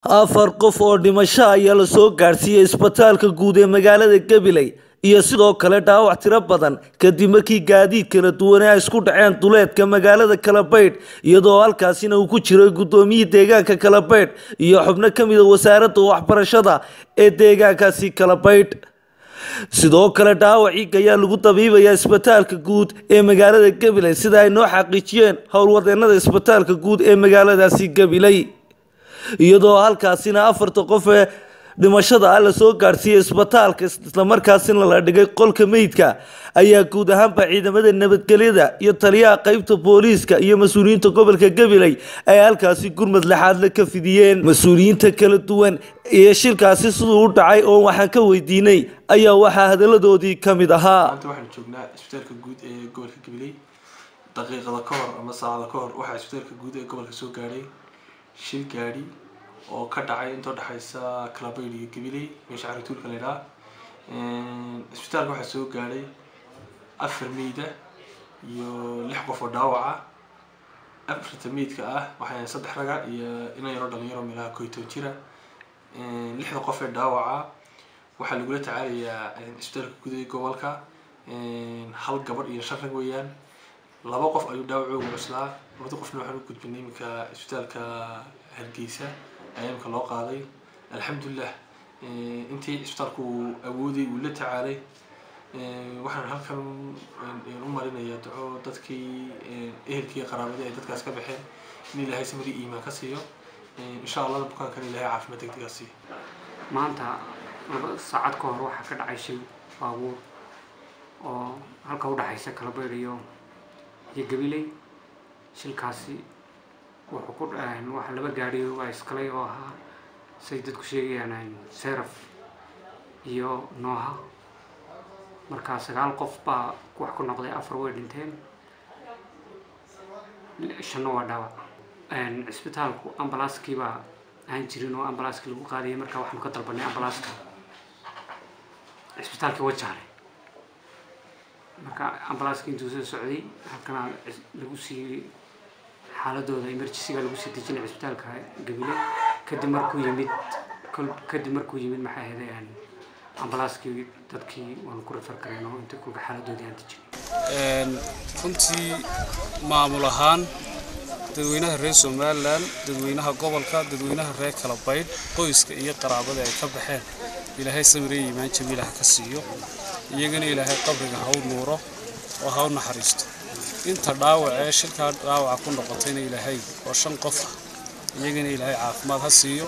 afar qof oo dhimasho ayaa lasoo gaadhsiiyey isbitaalka guud ee magaalada gabiley iyo sidoo kale dhaawac tiro badan kadib markii gaadiid kala duwane ay isku dhaceen duleedka magaalada kalabaydh iyadoo halkaasina uu ku jiray guddoomiyihii deegaanka kalabaydh iyo xubno ka mida wasaaradda waxbarashada ee deegaankaasi kalabaydh sidoo kale dhaawacii ayaa lagu dabiibayaa isbitaalka guud ee magaalada gabiley sida ay noo xaqiijiyeen howlwadeenada isbitaalka guud ee magaaladaasi gabiley iyadoo halkaasina afarta qof ee dhimashada ah lasoo gaadhsiiyey isbitaalka islamarkaasina la dhigay qolka meydka ayaa guud ahaanba ciidamada nabadgelyada iyo taliyaha qeybta booliiska iyo mas-uuliyiinta gobolka gabiley ay halkaasi gurmad lexaadle ka fidiyeen mas-uuliyiinta kala duwan iyo shilkaasi siduu u dhacay oo waxaan ka weydiinay ayaa waxaa hadaladoodii ka mid ahaa maanta waxaanu joognaa isbitaalka guud ee gobolka gabiley daqiiqada ka hor ama saacada ka hor waxaa isbitaalka guud ee gobolka soo gaadhay shil gaadhi oo ka dhacay inta udhexaysa kalabayd iyo gabiley meesha carituulka la idhaha isbitaalka waxaa soo gaadhay afar meyda iyo lix qof oo dhaawaca afarta meydka ah waxay saddex raga iyo inan yaroo dhalinyaro meelaha koyto jira lixda qof ee dhaawaca waxaa lagula tacaalayaa isbitaalka guud ee gobolka hal gabadh iyo shan rag weeyaan laba qof ayuu dhaawacooga cuslaa labada qofna waxaan u gudbinay iminka isbitaalka hargeysa ayaa imika loo qaaday alxamdulilah intii isbitaalku uu awooday uu la tacaalay waxaan halkan u marinayaa duco dadkii ehelkii qaraabadii ay dadkaas ka baxeen in ilaahay samiri iimaan ka siiyo insha allahna bukaankan ilaahay caafimaad degdega siiyo maanta laba saacad ka hor waxaa ka dhacay shil baabuur oo halka udhexaysa kalabeyd iyo iyo gabiley shilkaasi wuxuu ku waxa laba gaadhi waa iskalay oo ahaa say dadku sheegayaan seraf iyo nooha markaa sagaal qof baa wax ku noqday afar way dhinteen shanna waa dhaawac cisbitaalku ambalaaskii baa aan jirin oo ambalaaskii lagu qaadayay markaa waxaanu ka dalbanay ambalaaska cisbitaalkii wajaale marka ambalaaskii intuu soo socday halkana lagu sii xaaladooda emergencyga lagu sii dejinay cisbitaalka gabile kadib markuu yimid kadib markuu yimid maxay ahayd ambalaaskii dadkii waanu ku rafar kareen oo inta kulka xaaladoodii aan dejinay runtii maamul ahaan dadweynaha reer somalilan dadweynaha gobolka dadweynaha reer kalabaydh qoyska iyo qaraabada ay ka baxeen ilaahay samirey iimaan jamiilah ka siiyo iyagana ilaahay qabriga ha u nuuro oo ha u naxariisto inta dhaawac ee shilkaa dhaawaca ku noqotayna ilaahay oo shan qof ah iyagana ilaahay caafimaad ha siiyo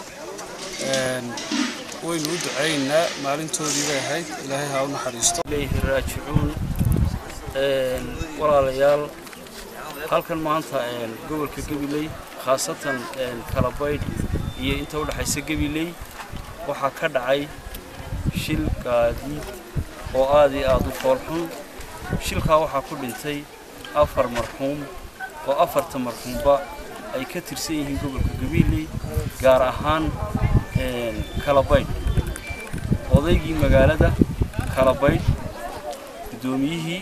waynu u ducaynaynaa maalintoodii bay ahayd ilaahay ha u naxariisto ilayhi raajicuun walaalayaal halkan maanta gobolka gabiley khaasatan kalabaydh iyo inta udhexaysa gabiley waxaa ka dhacay shil gaadiid oo aad iyo aada u foolxun shilkaa waxaa ku dhintay afar marxuum oo afarta marxuumba ay ka tirsan yihiin gobolka gabiley gaar ahaan kalabaydh odaygii magaalada kalabaydh guddoomiyihii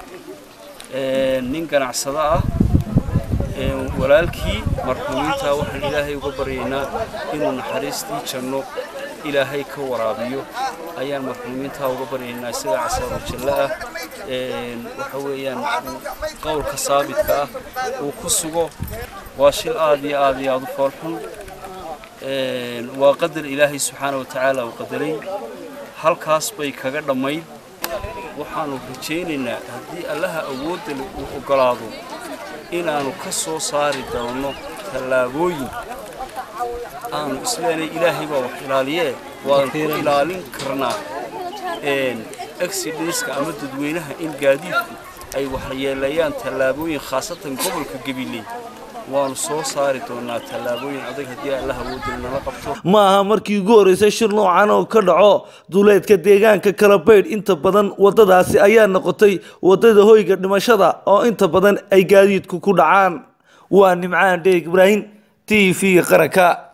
nin ganacsado ah walaalkii marxuumiinta waxaan ilaahay uga baryaynaa inuu naxariistii janno ilaahay ka waraabiyo ayaan marxuumiintaa uga baryaynaa isaga casaaro jallo ah waxa weeyaan qowlka saabitka ah uu ku sugo waa shil aad iyo aad iyo aada u foolxun waa qadar ilaahay subxaana wa tacaala uu qadaray halkaas bay kaga dhammayd waxaanu rajaynaynaa haddii allaha awoodda uu oggolaado inaannu ka soo saari doono tallaabooyin aanu isleenay ilaahay baa wax ilaaliyee waanu ku ilaalin karnaa accidenska ama dadweynaha in gaadiidku ay waxyeelayaan tallaabooyin khaasatan gobolka gabiley waanu soo saari doonaa tallaabooyin adag haddii allaha awoodda nala qabto ma aha markii ugu horreysay shir noocan oo ka dhaco duleedka deegaanka kalabaydh inta badan waddadaasi ayaa noqotay waddada hoyga dhimashada oo inta badan ay gaadiidku ku dhacaan waa nimcaan dheeg ibraahim t v qaranka